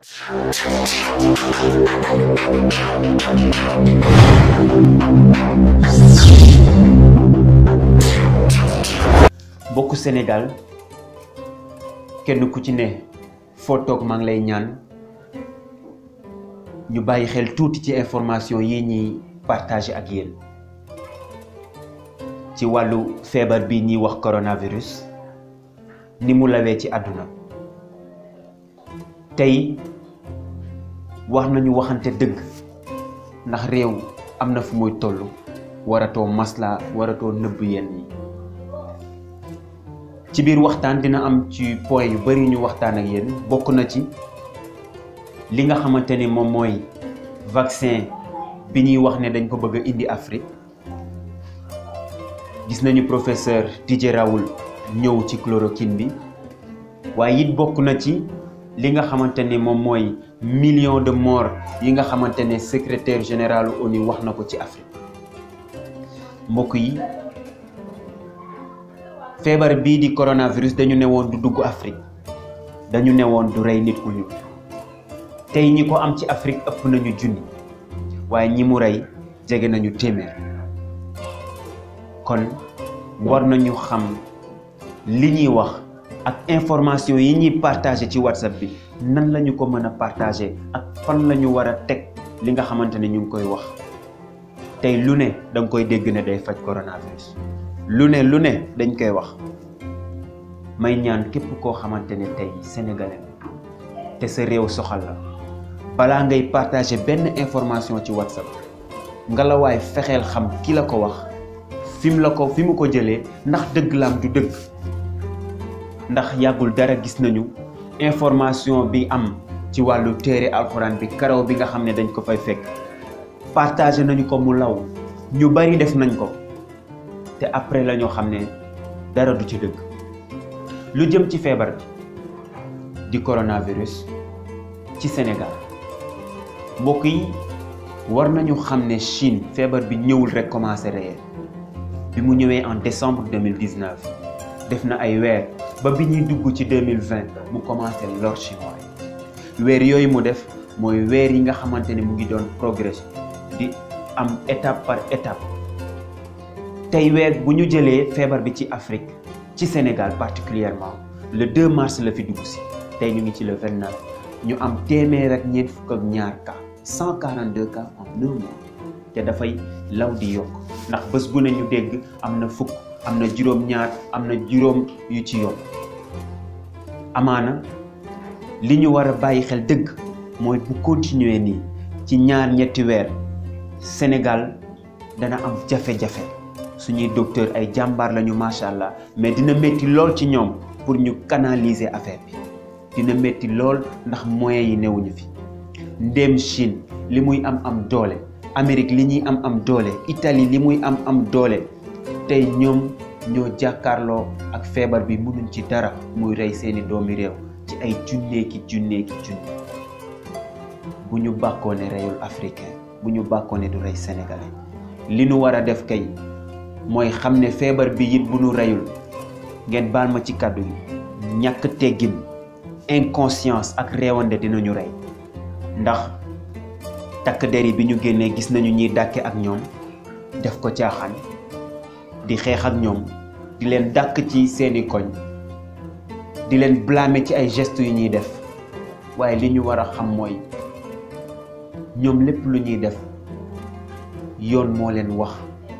mbokku Sénégal kenn ku ci ne foo toog maa ngi lay ñaan ñu bàyyi xel tuuti ci information yi ñuy partager ak yéen ci wàllu feebar bi ñuy wax coronavirus ni mu lawee ci àdduna tey wax nañu waxante dëgg ndax réew am na fu muy toll waratoo masla waratoo nëbb yenn yi ci biir waxtaan dina am ci point yu bari ñu waxtaan ak yéen bokk na ci li nga xamante ni moom mooy vaccin bi ñuy wax ne dañ ko bëgg a indi Afrique gis nañu professeur Didier Raoult ñëw ci chloroquine bi waaye it bokk na ci li nga xamante ni moom mooy million de morts yi nga xamante ne secrétaire général ONU wax na ko ci Afrique mbokk yi feebar bii di coronavirus dañu ne woon du dugg Afrique dañu ne woon du rey nit ku ñuul tey ñi ko am ci Afrique ëpp nañu junni waaye ñi mu rey jege nañu téeméer kon war nañu xam li ñuy wax ak information yi ñuy partager ci WhatsApp bi nan la ñu ko mën a partager ak fan la ñu war a teg li nga xamante ne ñu ngi koy wax tey lu ne da nga koy dégg ne day faj coronavirus. lu ne lu ne dañ koy wax may ñaan képp koo xamante ne tey sénégalais te sa réew soxal la balaa ngay partager benn information ci whatsapp nga la waay fexeel xam ki la ko wax fi mu la ko fi mu ko jëlee ndax dëgg laam du dëgg ndax yàggul dara gis nañu information bi am ci wàllu téere alxuraan bi karaw bi nga xam ne dañ ko fay fekk partager nañu ko mu law ñu bari def nañ ko te après la ñoo xam ne dara du ci dëgg lu jëm ci feebar bi di coronavirus ci Sénégal mbokk yi war nañu xam ne Chine feebar bi ñëwul rek commencé réel bi mu ñëwee en décembre 2019 def na ay weer ba bi ñuy dugg ci 2020 mu commencé lor chinois weer yooyu mu def mooy weer yi nga xamante ne mu ngi doon progrès di am étape par étape tey weer bu ñu jëlee feebar bi ci Afrique ci Sénégal particulièrement le 2 mars la fi dugg si tey ñu ngi ci le 29 ñu am téeméer ak ñeent fukk ak ñaar cas 142 cas en un mois te dafay law di yokk ndax bés bu ne ñu dégg am na fukk am na juróom-ñaar am na juróom yu ci yokk amaana li ñu war a bàyyi xel dëgg mooy bu continuer nii ci ñaar ñetti weer Sénégal dana am jafe-jafe. suñuy docteur ay jàmbaar lañu macha allah mais dina métti lool ci ñoom pour ñu canaliser affaire bi dina métti lool ndax moyens yi newuñu fi ndéem Chine li muy am am doole Amérique li ñuy am am doole Italie li muy am am doole tey ñoom ñoo jàkkaarloo ak feebar bi mënuñ ci dara muy rey seeni doomi réew ci ay junneeki junneeki junne bu ñu bàkkoo ne reyul africain bu ñu bàkkoo ne du rey sénégalais li nu war a def kay mooy xam ne feebar bi it bu nu reyul ngeen baal ma ci kàddu yi ñàkk teggin inconscience ak réewande dinañu rey ndax takk der yi bi ñu génnee gis nañu ñiy dàkke ak ñoom def ko caaxaan di xeex ak ñoom di leen dàkk ci seeni koñ di leen blâmer ci ay gestes yu ñuy def waaye li ñu war a xam mooy ñoom lépp lu ñuy def yoon moo leen wax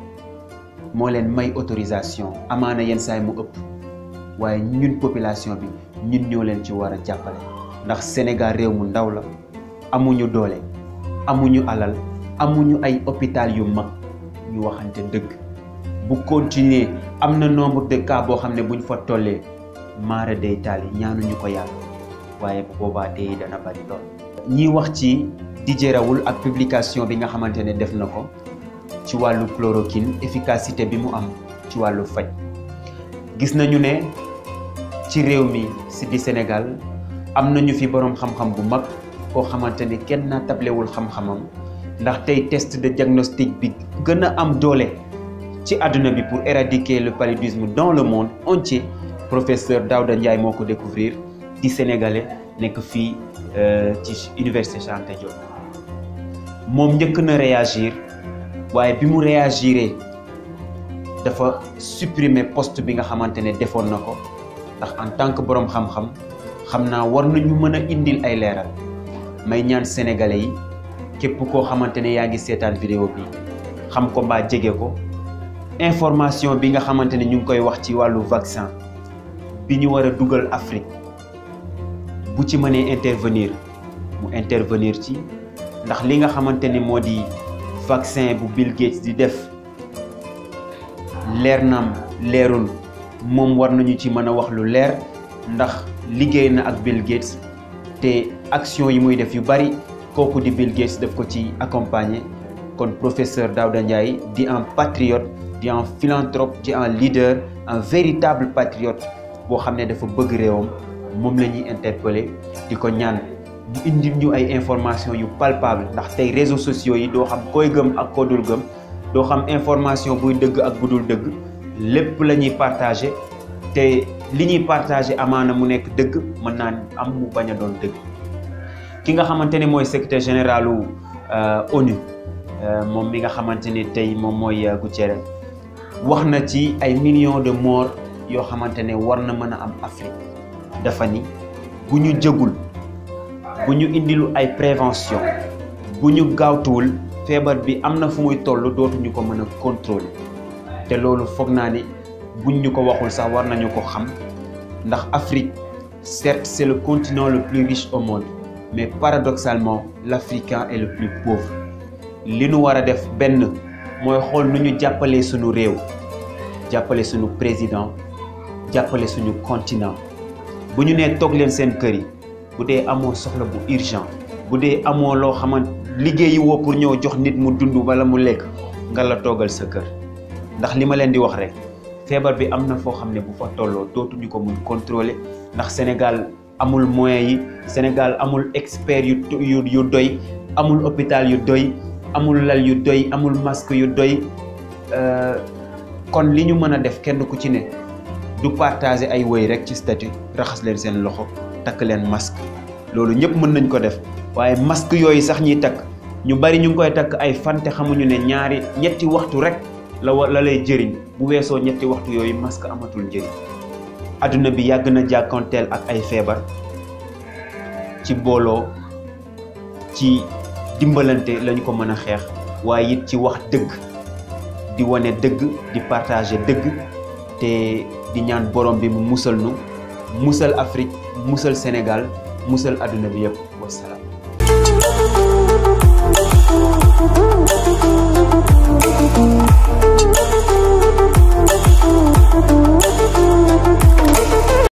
moo leen may autorisation amaana yenn saay mu ëpp waaye ñun population bi ñun ñoo leen ci war a jàppale ndax Sénégal réew mu ndaw la amuñu doole amuñu alal amuñu ay hôpital yu mag ñu waxante dëgg bu continuer am na nombre de cas boo xam ne buñ fa tollee maara day taal yi ñaanuñu ko yàlla waaye bu boobaa dee dana bari lool. ñiy wax ci Didier Raoult ak publication bi nga xamante ne def na ko. ci wàllu chloroquine efficacité bi mu am ci wàllu faj gis nañu ne ci réew mi si di Sénégal am nañu fi boroom xam-xam bu mag koo xamante ne kenn naa tablewul xam-xamam ndax tey test de diagnostic bi gën a am doole ci àdduna bi pour éradiquer le paludisme dans le monde entier professeur Daouda Ndiaye moo ko découvrir di sénégalais nekk fii ci université Cheikh Anta Diop moom njëkk na réagir waaye bi mu réagiré dafa supprimer poste bi nga xamante ne defoon na ko ndax en tant que boroom xam-xam xam naa war nañu mën a indil ay leeral may ñaan sénégalais yi képp koo xamante ne yaa ngi seetaan vidéo bi xam ko mbaa jege ko information bi nga xamante ne ñu ngi koy wax ci wàllu vaccin bi ñu war a dugal Afrique bu ci mënee intervenir mu intervenir ci ndax li nga xamante ni moo di vaccin bu Bill Gates di def leer naam leerul moom war nañu ci mën a wax lu leer ndax liggéey na ak Bill Gates te action yi muy def yu bari kooku di Bill Gates daf ko ci accompagner kon professeur Daouda Ndiaye di un patriote di un philanthrope di un leader un véritable patriote boo xam ne dafa bëgg réewam moom la ñuy interpeller di ko ñaan mu indi ñu ay information yu palpable ndax tey réseaux sociaux yi doo xam koy gëm ak koo dul gëm doo xam information buy dëgg ak bu dul dëgg lépp la ñuy partagé te li ñuy partagé amaana mu nekk dëgg mën naa am mu bañ a doon dëgg ki nga xamante ne mooy secrétaire généralu ONU moom mi nga xamante ni tey moom mooy Guterres wax na ci ay millions de morts yoo xamante ne war na mën a am Afrique dafa ni bu ñu jëgul bu ñu indilu ay prévention bu ñu gaawtuwul feebar bi am na fu muy toll dootuñu ko mën a contrôler te loolu foog naa ni buñ ñu ko waxul sax war nañu ko xam ndax Afrique certes c'est le continent le plus riche au monde mais paradoxalement l'Africain est le plus pauvre li nu war a def benn mooy xool nu ñu jàppalee suñu réew jàppale suñu président jàppale suñu continent bu ñu nee toog leen seen kër yi bu dee amoo soxla bu urgent bu dee amoo loo xamante liggéeyi woo pour ñëw jox nit mu dund wala mu lekk nga la toogal sa kër ndax li ma leen di wax rek feebar bi am na foo xam ne bu fa tolloo dootuñu ko mun contrôler ndax Sénégal amul moyens yi Sénégal amul expert yu yu yu doy amul hôpital yu doy amul lal yu doy amul masque yu doy kon li ñu mën a def kenn ku ci ne du partager ay woy rek ci statut raxas leen seen loxo takk leen masque loolu ñëpp mën nañ ko def waaye masque yooyu sax ñuy takk ñu bari ñu ngi koy takk ay fan te xamuñu ne ñaari ñetti waxtu rek la wa la lay jëriñ bu weesoo ñetti waxtu yooyu masque amatul njëriñ adduna bi yàgg na jàkkoonteel ak ay feebar ci booloo ci dimbalante lañu ko mën a xeex waaye it ci wax dëgg di wane dëgg di partager dëgg te di ñaan borom bi mu musal nu musal Afrique musal Sénégal musal adduna bi yëpp wasalaam